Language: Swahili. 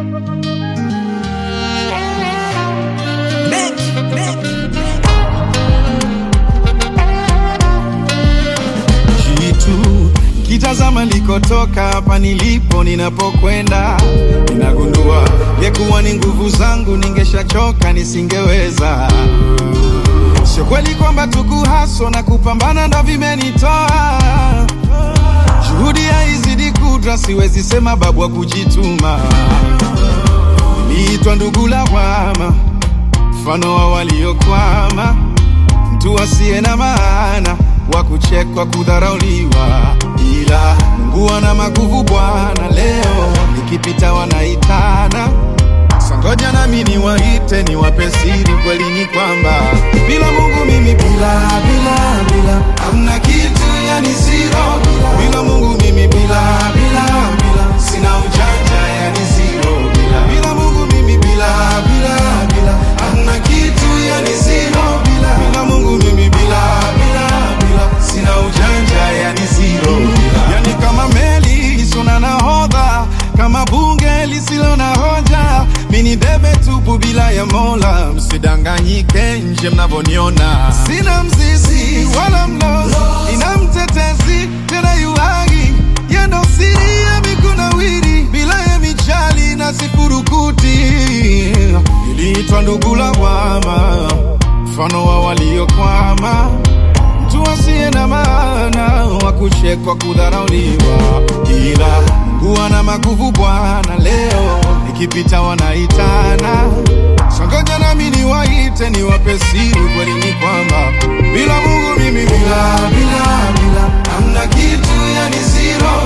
Jitu kitazama likotoka hapa nilipo ninapokwenda, ninagundua ngekuwa ni nguvu zangu ningeshachoka nisingeweza. Sio kweli kwamba tukuhaso na kupambana ndo vimenitoa, juhudi haizidi kudra, siwezi sema babu wa kujituma. Niliitwa ndugu lawama, mfano wa waliokwama mtu asiye na maana wa kuchekwa, kudharauliwa, ila Mungu ana maguvu Bwana. Leo nikipita wanaitana, sangoja nami niwaite, niwape siri. Kweli ni kwamba bila Mungu mimi bila bila bila hamna kitu, yani zero. Bila Mungu mimi bila bila bila sina ujanja, yani zero. Bila bila Mungu mimi bila bila bila hamna kitu, yani zero. Bila bila Mungu mimi bila bila bila sina ujanja, yani zero. Yani kama meli isiyo na nahodha, kama bunge lisilo na hoja, mini debe tupu bila ya Mola. Msidanganyike nje mnavyoniona, sina mzizi wala mlozi, ina mtetezi tena yuhagi yendo siri ya mikunawiri bila ya michali na sifurukuti. Niliitwa ndugu lawama, mfano wa waliokwama mtu asiye na maana wa kuchekwa, kudharauliwa, ila Mungu ana maguvu Bwana. Leo nikipita wanaitana, sangoja nami niwaite, niwape siri. Kweli ni kwamba bila Mungu mimi bila bila bila hamna kitu, yani zero.